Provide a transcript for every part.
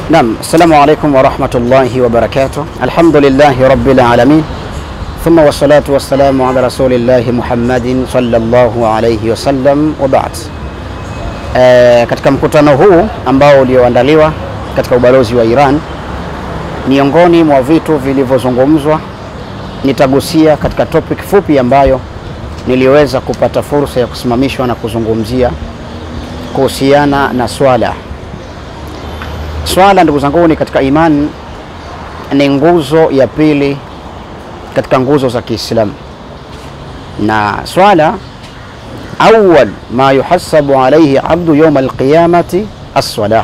Naam, assalamu alaikum warahmatullahi wabarakatuh. Alhamdulillahi rabbil alamin thumma wassalatu wassalamu ala rasulillahi Muhammadin sallallahu alayhi wasallam wa ba'd. E, katika mkutano huu ambao ulioandaliwa katika ubalozi wa Iran, miongoni mwa vitu vilivyozungumzwa nitagusia katika topic fupi ambayo niliweza kupata fursa ya kusimamishwa na kuzungumzia kuhusiana na swala. Swala ndugu zangu, ni katika imani, ni nguzo ya pili katika nguzo za Kiislamu, na swala awwal ma yuhasabu alayhi abdu yawm alqiyamati as-salah.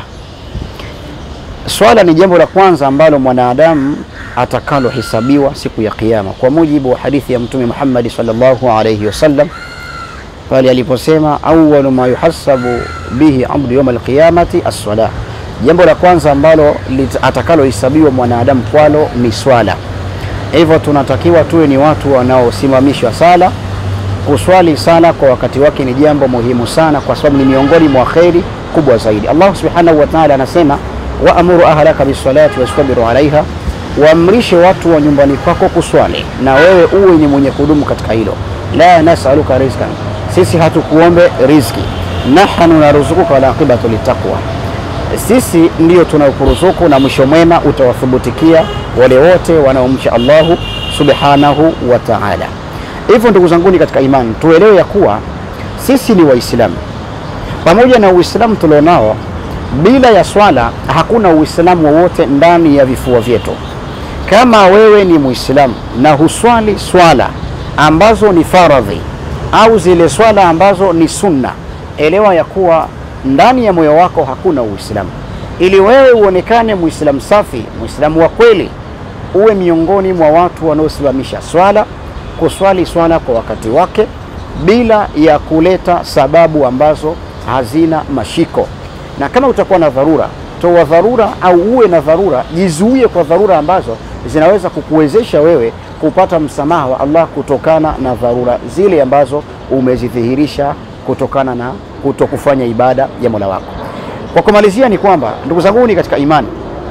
Swala ni jambo la kwanza ambalo mwanadamu atakalohesabiwa siku ya Kiyama, kwa mujibu wa hadithi ya Mtume Muhammad sallallahu alayhi wasallam pale aliposema awwalu ma yuhasabu bihi abdu yawm alqiyamati as-salah jambo la kwanza ambalo atakalohesabiwa mwanadamu kwalo ni swala. Hivyo tunatakiwa tuwe ni watu wanaosimamishwa sala. Kuswali sala kwa wakati wake ni jambo muhimu sana, kwa sababu ni miongoni mwa kheri kubwa zaidi. Allah subhanahu wa ta'ala anasema waamuru ahlaka bisalati wastabiru alaiha, waamrishe watu wa nyumbani kwako kuswali na wewe uwe ni mwenye kudumu katika hilo. La nasaluka rizkan, sisi hatukuombe riziki, nahnu naruzukuka wal aqibatu litaqwa sisi ndiyo tunaokuruzuku na mwisho mwema utawathubutikia wale wote wanaomcha Allahu subhanahu wa ta'ala. Hivyo ndugu zanguni katika imani, tuelewe ya kuwa sisi ni Waislamu. Pamoja na Uislamu tulionao, bila ya swala hakuna Uislamu wowote ndani ya vifua vyetu. Kama wewe ni Muislamu na huswali swala ambazo ni faradhi au zile swala ambazo ni sunna, elewa ya kuwa ndani ya moyo wako hakuna Uislamu. Ili wewe uonekane Muislamu safi, Muislamu wa kweli, uwe miongoni mwa watu wanaosimamisha swala, kuswali swala kwa wakati wake bila ya kuleta sababu ambazo hazina mashiko. Na kama utakuwa na dharura, toa dharura au uwe na dharura, jizuie kwa dharura ambazo zinaweza kukuwezesha wewe kupata msamaha wa Allah kutokana na dharura zile ambazo umezidhihirisha kutokana na kuto kufanya ibada ya Mola wako. Kwa kumalizia ni kwamba ndugu zangu ni katika imani,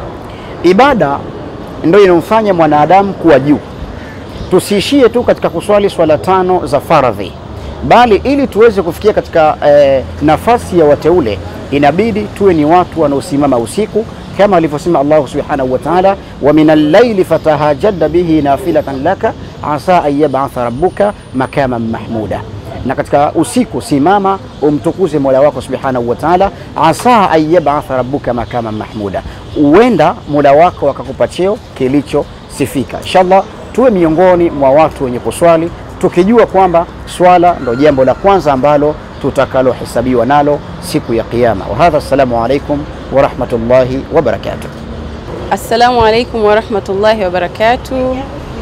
ibada ndio inamfanya mwanadamu kuwa juu. Tusiishie tu katika kuswali swala tano za faradhi, bali ili tuweze kufikia katika eh, nafasi ya wateule inabidi tuwe ni watu wanaosimama usiku kama alivyosema Allah subhanahu wa ta'ala, wa min al-layli fatahajjad bihi nafilatan laka asa an yab'atha rabbuka makaman mahmuda na katika usiku simama umtukuze Mola wako subhanahu wa ta'ala, asa an yab'atha rabbuka makama mahmuda, huenda Mola wako akakupa cheo kilichosifika. Inshallah tuwe miongoni mwa watu wenye kuswali tukijua kwamba swala ndo jambo la kwanza ambalo tutakalohesabiwa nalo siku ya Kiyama. Wa hadha, assalamu alaikum wa rahmatullahi wa barakatuh. Assalamu alaikum wa rahmatullahi wa barakatuh.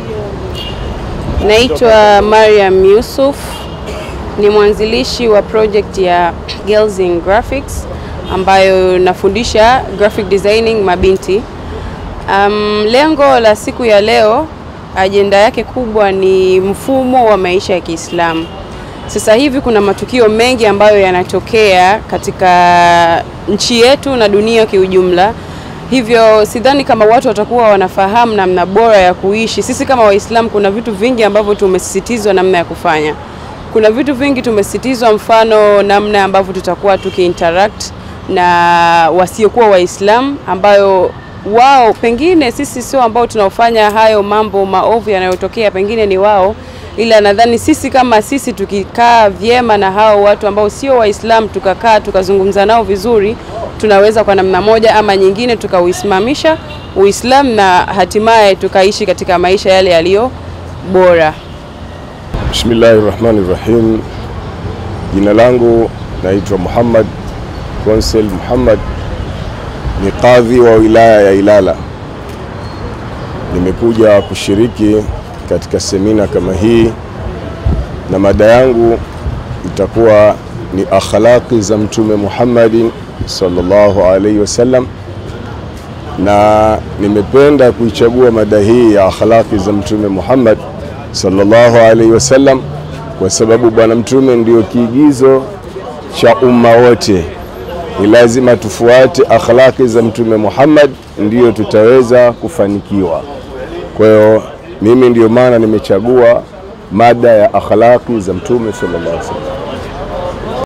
Naitwa Mariam Yusuf ni mwanzilishi wa project ya Girls in Graphics ambayo nafundisha graphic designing mabinti. Um, lengo la siku ya leo, ajenda yake kubwa ni mfumo wa maisha ya Kiislamu. Sasa hivi kuna matukio mengi ambayo yanatokea katika nchi yetu na dunia kiujumla. Hivyo sidhani kama watu watakuwa wanafahamu namna bora ya kuishi. Sisi kama Waislamu kuna vitu vingi ambavyo tumesisitizwa namna ya kufanya kuna vitu vingi tumesitizwa, mfano namna ambavyo tutakuwa tukiinteract na wasiokuwa Waislamu ambayo wao pengine sisi sio ambao tunaofanya hayo mambo maovu yanayotokea, pengine ni wao, ila nadhani sisi kama sisi tukikaa vyema na hao watu ambao sio Waislamu, tukakaa tukazungumza nao vizuri, tunaweza kwa namna moja ama nyingine tukauisimamisha Uislamu na hatimaye tukaishi katika maisha yale yaliyo bora. Bismillahi rahmani rahim. Jina langu naitwa Muhammad Konsel Muhammad, ni kadhi wa wilaya ya Ilala. Nimekuja kushiriki katika semina kama hii, na mada yangu itakuwa ni akhlaqi za Mtume Muhammadin sallallahu alaihi wasallam, na nimependa kuichagua mada hii ya akhlaqi za Mtume Muhammad sallallahu alaihi wasallam kwa sababu Bwana Mtume ndio kiigizo cha umma wote. ni lazima tufuate akhlaki za Mtume Muhammad, ndiyo tutaweza kufanikiwa. Kwa hiyo mimi ndiyo maana nimechagua mada ya akhlaki za Mtume sallallahu alaihi wasallam.